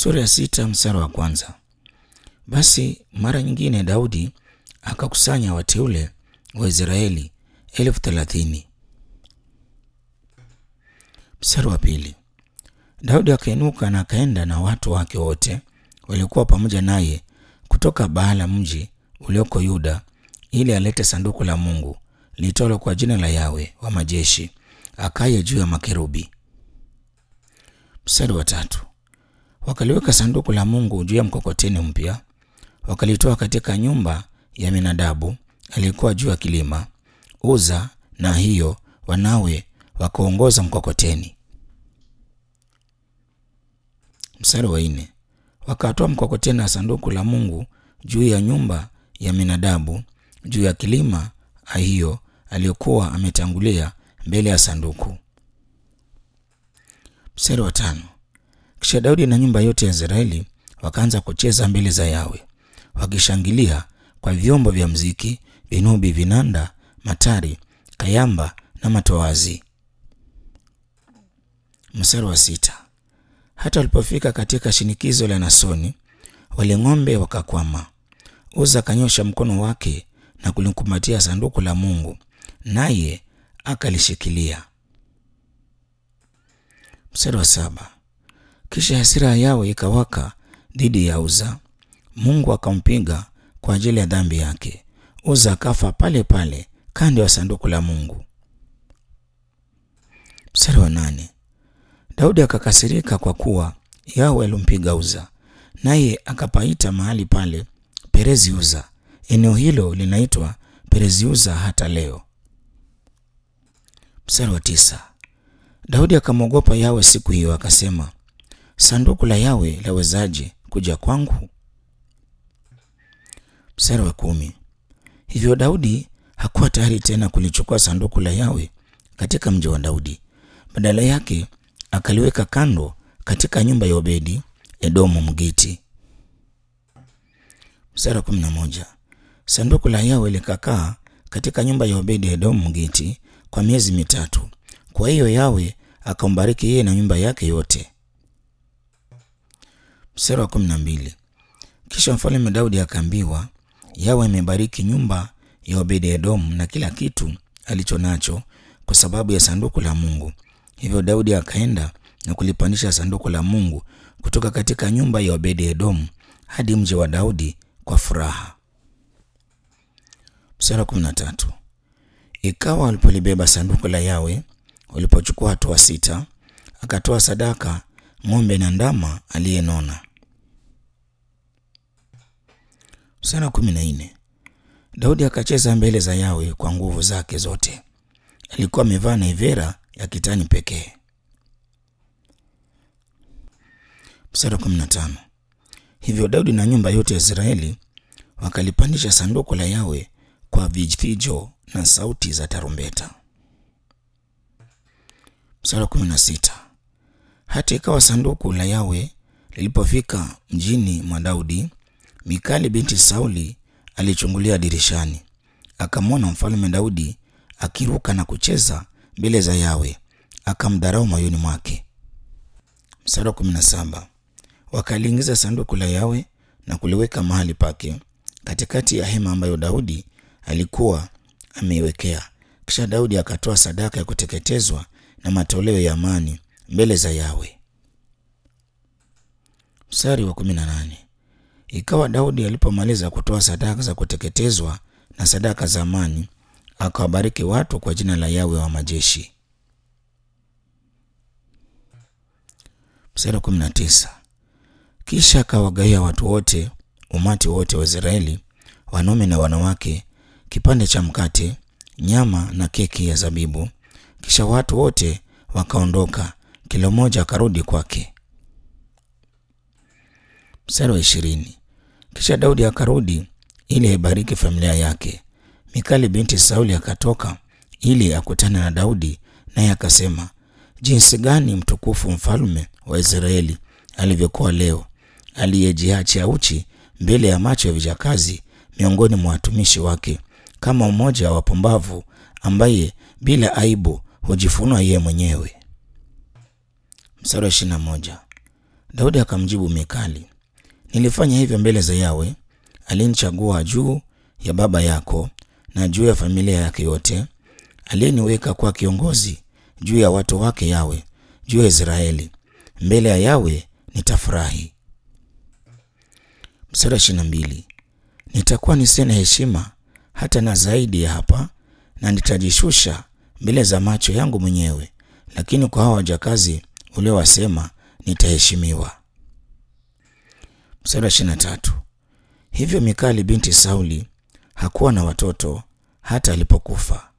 Sura ya sita mstari wa kwanza. Basi mara nyingine Daudi akakusanya wateule wa Israeli elfu thelathini. Mstari wa pili. Daudi akainuka na akaenda na watu wake wote waliokuwa pamoja naye kutoka Baala mji ulioko Yuda ili alete sanduku la Mungu litolo kwa jina la Yawe wa majeshi akaye juu ya makerubi. Mstari wa tatu. Wakaliweka sanduku la Mungu juu ya mkokoteni mpya, wakalitoa katika nyumba ya Minadabu aliyekuwa juu ya kilima. Uza na hiyo wanawe wakaongoza mkokoteni. Mstari wa nne. Wakatoa mkokoteni na sanduku la Mungu juu ya nyumba ya Minadabu juu ya kilima Ahio aliyokuwa ametangulia mbele ya sanduku. Mstari wa tano. Kisha Daudi na nyumba yote ya Israeli wakaanza kucheza mbele za Yawe wakishangilia kwa vyombo vya mziki, vinubi, vinanda, matari, kayamba na matoazi. Mstari wa sita. Hata walipofika katika shinikizo la Nasoni, wale ng'ombe wakakwama. Uza akanyosha mkono wake na kulikumbatia sanduku la Mungu, naye akalishikilia. Mstari wa saba. Kisha hasira ya Yawe ikawaka dhidi ya Uza, Mungu akampiga kwa ajili ya dhambi yake. Uza akafa pale pale kando ya sanduku la Mungu. Mstari wa nane. Daudi akakasirika kwa kuwa Yawe alimpiga Uza, naye akapaita mahali pale Perezi Uza. Eneo hilo linaitwa Perezi Uza hata leo. Mstari wa tisa. Daudi akamwogopa Yawe siku hiyo, akasema, sanduku la Yawe lawezaje kuja kwangu? Mstari wa kumi. Hivyo Daudi hakuwa tayari tena kulichukua sanduku la Yawe katika mji wa Daudi. Badala yake akaliweka kando katika nyumba ya Obedi Edomu Mgiti. Mstari wa kumi na moja. Sanduku la Yawe likakaa katika nyumba ya Obedi Edomu Mgiti kwa miezi mitatu. Kwa hiyo Yawe akambariki yeye na nyumba yake yote. Mstari wa kumi na mbili. Kisha mfalme Daudi akaambiwa, Yawe amebariki nyumba ya Obedi Edomu na kila kitu alicho nacho kwa sababu ya sanduku la Mungu. Hivyo Daudi akaenda na kulipandisha sanduku la Mungu kutoka katika nyumba ya Obedi Edomu hadi mji wa Daudi kwa furaha. Mstari wa kumi na tatu. Ikawa walipolibeba sanduku la Yawe, walipochukua hatua sita, akatoa sadaka ng'ombe na ndama aliyenona. Mstari wa kumi na nne. Daudi akacheza mbele za Yawe kwa nguvu zake zote. Alikuwa amevaa naivera ya kitani pekee. Mstari wa kumi na tano. Hivyo Daudi na nyumba yote ya Israeli wakalipandisha sanduku la Yawe kwa vifijo na sauti za tarumbeta. Mstari wa kumi na sita. Hata ikawa sanduku la Yawe lilipofika mjini mwa Daudi, Mikali binti Sauli alichungulia dirishani, akamwona mfalme Daudi akiruka na kucheza mbele za Yawe, akamdharau moyoni mwake. Mstari wa kumi na saba. Wakaliingiza sanduku la Yawe na kuliweka mahali pake katikati ya hema ambayo Daudi alikuwa ameiwekea. Kisha Daudi akatoa sadaka ya kuteketezwa na matoleo ya amani mbele za Yawe. Mstari wa kumi na nane. Ikawa Daudi alipomaliza kutoa sadaka za kuteketezwa na sadaka za amani, akawabariki watu kwa jina la Yawe wa majeshi. Mstari wa kumi na tisa. Kisha akawagawia watu wote, umati wote wa Israeli, wanaume na wanawake, kipande cha mkate, nyama na keki ya zabibu. Kisha watu wote wakaondoka, kila mmoja akarudi kwake. Mstari wa ishirini. Kisha Daudi akarudi ili aibariki familia yake. Mikali binti Sauli akatoka ili akutane na Daudi, naye akasema, jinsi gani mtukufu mfalme wa Israeli alivyokuwa leo, aliyejiachia uchi mbele ya macho ya vijakazi miongoni mwa watumishi wake, kama mmoja wa wapumbavu ambaye bila aibu hujifunua yeye mwenyewe. Mstari wa ishirini na moja. Daudi akamjibu Mikali, nilifanya hivyo mbele za Yawe aliyenichagua juu ya baba yako na juu ya familia yake yote, aliyeniweka kwa kiongozi juu ya watu wake Yawe, juu ya Israeli. Mbele ya Yawe nitafurahi. Mstari ishirini na mbili nitakuwa nisina heshima hata na zaidi ya hapa, na nitajishusha mbele za macho yangu mwenyewe, lakini kwa hao wajakazi uliowasema nitaheshimiwa. Mstari wa ishirini na tatu hivyo Mikali binti Sauli hakuwa na watoto hata alipokufa.